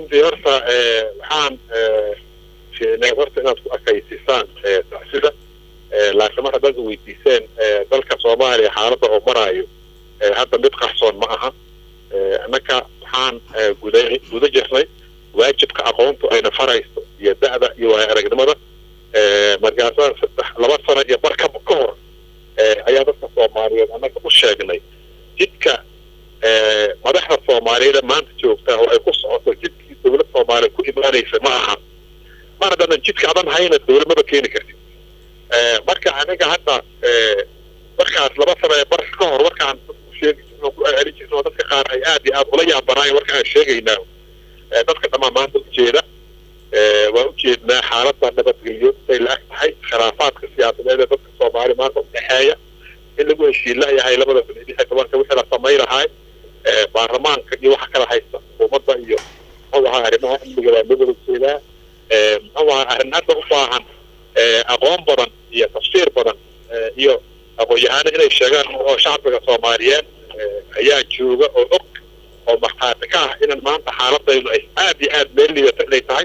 runtii horta waxaan fiinay horta inaad ku akaysisaan tacsida laakiin mar haddaad weydiiseen dalka soomaaliya xaaladda oo maraayo hadda mid qarsoon ma aha annaka waxaan guda guda jirnay waajibka aqoontu ayna farayso iyo da'da iyo waaya aragnimada markaasaa saddex laba sano iyo bar ka ka hor ayaa dadka soomaaliyeed annaga u sheegnay jidka madaxda soomaaliyeed maanta joogta oo ay ku socoto jidkii dowlad soomaaliya ku imaanaysa ma aha mar haddaanan jidka adan hayna dowlad maba keeni kartid marka aniga hadda markaas laba sano ee bar ka hor markaan sheegi jirno ku celin jirno dadka qaar ay aad iyo aad ula yaabanaayeen marka aan sheegaynaa dadka dhammaan maanta ujeeda waa ujeednaa xaaladda nabadgelyo ay la ag tahay khilaafaadka siyaasadeed ee dadka soomaali maanta udhexeeya in lagu heshiin layahay labada kun iyo lix iyo tobanka wixii la samayn lahay baarlamaanka iyo waxa kala haysta xukuumadda iyo muxuu ahaa arrimaha amniga waa loo wada jeedaa muxuu ahaa arrin hadda u baahan aqoon badan iyo tafsiir badan iyo aqoon-yahano inay sheegaan oo shacbiga soomaaliyeed ayaa jooga oo og oo markhaati ka ah inan maanta xaaladaydu ay aad iyo aad meel liidata inay tahay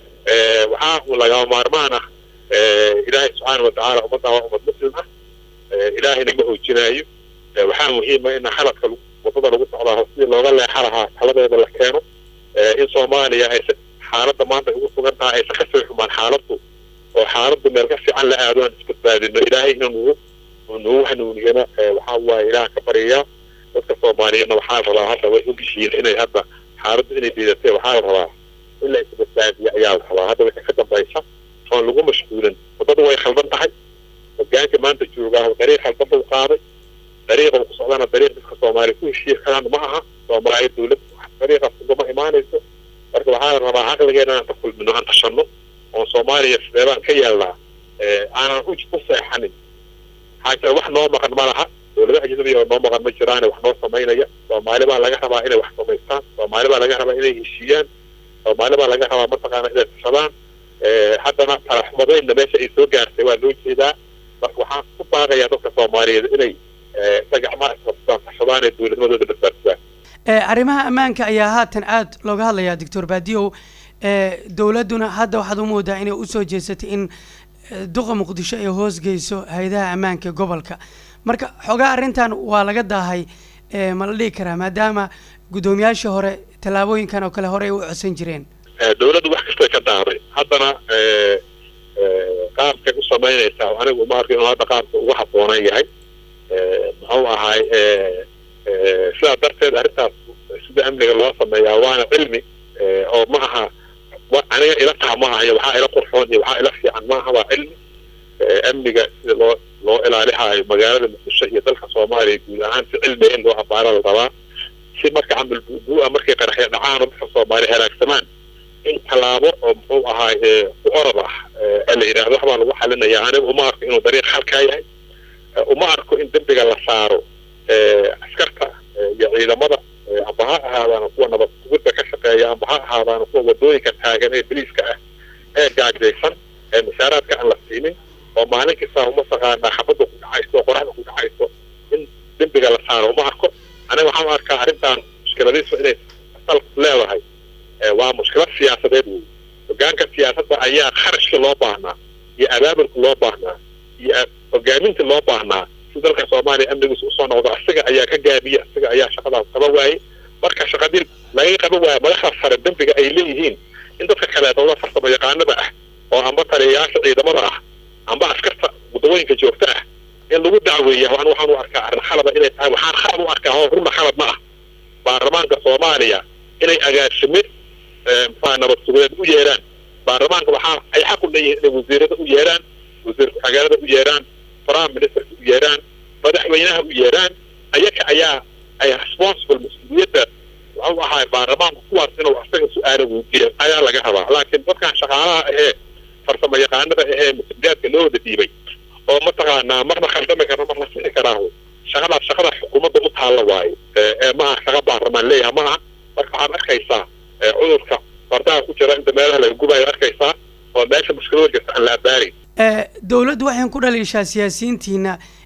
waxaa uu lagama maarmaan ah ilaahay subxaana watacaala ummadda waa ummad muslim ah ilaahayna ma hoojinaayo waxaa muhiima in khaladka wadada lagu socdaa sidii looga leexa lahaa taladeeda la keeno in soomaaliya ay xaaladda maanta ay ugu sugan tahay aysan ka sii xumaan xaaladdu oo xaaladdu meel ka fiican la aado aan isbadbaadino ilaahay ina nugu nugu hanuuniyana waxaa waaye ilaah ka baryayaa dadka soomaaliyeedna waxaa la rabaa hadda way ogyihiin inay hadda xaaladdu inay diidatay waxaa la rabaa in la isbadbaadiyo ayaa la rabaa hadda wixii ka dambaysa oon lagu mashquulin waddadu way khaldan tahay hogaanka maanta joogaa dariiq khaldan buu qaaday dariiqa uu ku socdana dariiq dadka soomaaliya ku heshiiya karaan ma aha soomaaliya dowlad dariiqaas ugama imaanayso marka waxaa la rabaa caqligeena aan ka kulmino aan tashanno oon soomaaliya sideebaan ka yeelnaa aanan u u seexanin maxaa jira wax noo maqan ma laha dowlado ajnabiya oo noo maqan ma jiraane wax noo samaynaya soomaali baa laga rabaa inay wax samaystaan soomaali baa laga rabaa inay heshiiyaan soomaali baa laga rabaa mataqaana inay tashadaan haddana talaxumadeynna meesha ay soo gaartay waa loo jeedaa marka waxaan ku baaqayaa dadka soomaaliyeed inay sagacmaa isqabsadaan tashadaan ee dowladnimadooda badbaadsadaan arrimaha ammaanka ayaa haatan aada looga hadlayaa doctor baadiyow dowladduna hadda waxaad u moodaa inay usoo jeesatay in duqa muqdisho ay hoosgeyso hay-adaha ammaanka gobolka marka xoogaa arrintan waa laga daahay ma la dhihi karaa maadaama guddoomiyaashii hore tallaabooyinkan oo kale horey u codsan jireen dowladdu wax kastay ka daaday haddana qaabkay u samaynaysaa anigu ma arko inuu hadda qaabka ugu habboonan yahay muxuu ahaay sidaa darteed arrintaas sida amniga loo sameeyaa waana cilmi oo ma aha aniga ila taha ma aha iyo waxaa ila qurxoon iyo waxaa ila fiican ma aha waa cilmi amniga sida loo loo ilaalihaayo magaalada muqdisho iyo dalka soomaaliya guud ahaan si cilmiga in loo abaara la rabaa si marka camal buubuua markay qaraxyo dhacaan oo dadka soomaaliya halaagsamaan in tallaabo oo muxuu ahaay ku orod ah la yidhahdo waxbaa lagu xalinaya aniga uma arko inuu dariiq halkaa yahay uma arko in dembiga la saaro askarta iyo ciidamada amba ha ahaadaan kuwa nabad sugidda ka shaqeeya amba ha ahaadaan kuwa wadooyinka taagan ee biliiska ah ee gaajaysan ee mashaaraadka aan la siinin oo maalin kasta uma taqaanaa xabadda ku dhacayso oo qoraxda ku dhacayso in dembiga la saaro uma arko aniga waxaan u arkaa arrintan mushkiladiisu inay asal leedahay waa mushkilad siyaasadeed wey hogaanka siyaasadda ayaa kharashka loo baahnaa iyo abaabulka loo baahnaa iyo hogaaminta loo baahnaa si dalka soomaaliya amnigiisa usoo noqdo asiga ayaa ka gaabiya asiga ayaa shaqadaas qaba waayey marka shaqadii laga qaba waayo madaxda sare dembiga ay leeyihiin in dadka kaleetooda farsamo yaqaanada ah oo amba taliyayaasha ciidamada ah amba askarta wadawooyinka joogta ah in lagu dacweeya an waxaan u arkaa arrin khalada inay tahay waxaan khalad u arkaa oo runa khalad ma ah baarlamaanka soomaaliya inay agaasime muxua nabad sugeed u yeeraan baarlamaanka waxaa ay xaq u leeyihiin inay wasiirada u yeeraan wasiir ku-xigeenada u yeeraan prime ministerka u yeeraan madaxweynaha u yeeraan ayaga ayaa ay responsible mas-uuliyadda waxau ahaay baarlamaanku kuwaas inuu asaga su-aalo weydiiya ayaa laga rabaa laakiin dadkan shaqaalaha ahee farsamo yaqaanada ahee mas-uuliyaadka loo wada dhiibay oo mataqaanaa marna khaldami karna marna sixi karaaho shaqadaas shaqada xukuumadda u taalla waayo ee ma aha shaqa baarlamaan leeyaha ma aha marka waxaad arkaysaa cudurka fardaha ku jira inta meelaha laga gubayo arkaysaa oo meesha mushkilada jirta aan la abaarin dowladdu waxay ku dhaliishaa siyaasiyiintiina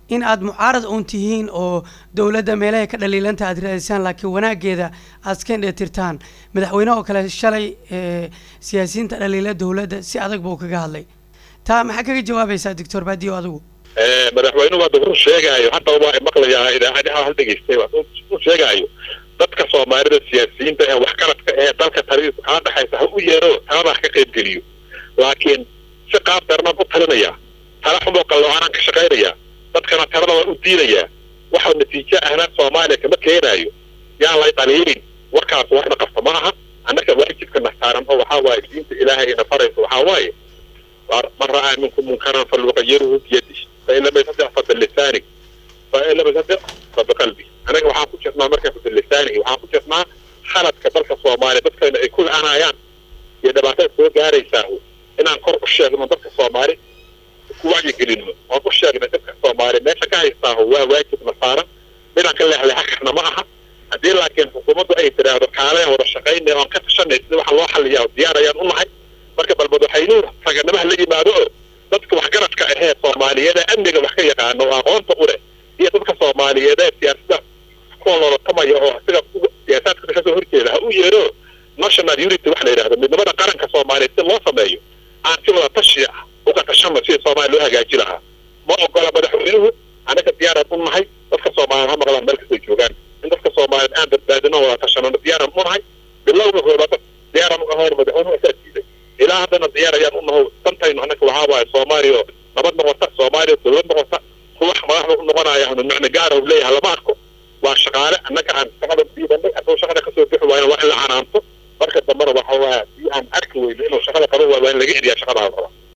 in aad mucaarad uun tihiin oo dowladda meelahay ka dhaliilanta aad raadisaan laakiin wanaageeda aad iska indheetirtaan madaxweyne oo kale shalay siyaasiyiinta dhaliila dowladda si adag buu kaga hadlay taa maxaa kaga jawaabaysaa doctor baadiyo adigu madaxweynuhu hadda wuxuu sheegaayo hadda waa maqlayaa idaacadaha hal dhegeystay wuxuu sheegaayo dadka soomaalida siyaasiyiinta ee waxgaradka ee dalka talidiisa kaa dhexaysa ha u yeero talada ha ka qaybgeliyo laakiin si qaab darnaan u talinaya tala xumoo qaloocanaan ka shaqaynaya dadkana talada waan u diidayaa waxa natiijo ahna soomaaliya kama keenaayo yaan lay dhaliilin warkaas warna qabta ma aha annaka waajibkana saaran oo waxaa waaye diinta ilaahay ina faraysa waxaa waaye man ra'aa minkum munkaran falyuqayiruhu biyadihi fain lam yastadic fa bilisaani fain lam yastadic fa biqalbi anaga waxaan ku jirnaa marka fa bilisaani waxaan ku jirnaa khaladka dalka soomaaliya dadkayna ay ku la-anayaan iyo dhibaatada soo gaaraysaa inaan kor u sheegno dadka soomaali ku wacyigelino oon u sheegna dadka soomaali meesha ka haystaaho waa waajibna saaran midaan ka leexleexa karna ma aha haddii laakiin xukuumaddu ay tidhaahdo kaalean wada shaqaynay oon ka tashanay sida waxa loo xaliyaa diyaar ayaan u nahay marka bal madaxweynuhu raganimaha la yimaado oo dadka waxgaradka ahee soomaaliyeed ee amniga wax ka yaqaano oo aqoonta u leh iyo dadka soomaaliyeed ee siyaasada kuwa loolatamaya oo isaga siyaasaadka kasoo horjeeda ha u yeero national unity waxa la yidhahdo midnimada qaranka soomaaliyeed si loo sameeyo aan si wada tashi ah uga tashano sidii soomaaliya loo hagaaji lahaa ma ogola madaxweynuhu anaga diyaaraan u nahay dadka soomaaliyeed ha maqlaan meel kastay joogaan in dadka soomaaliyeed aan badbaadino wada tashanano diyaaraan u nahay bilowga koobaad diyaaraan u ahayn madaxweynuhu asaa diiday ilaa haddana diyaar ayaan u naho dantaynu annaka waxaa waaye soomaaliya nabad noqota soomaaliya dowlad noqota ruux madaxda u noqonaya hanu macno gaara u leeyahay lama arko waa shaqaale annaga aan shaqada diibanay hadduu shaqada kasoo bixi waayna waa in la canaanto marka dambena waxa waa si aan arki weyno inuu shaqada qaban waayo waa in laga eriyaa shaqada aan raba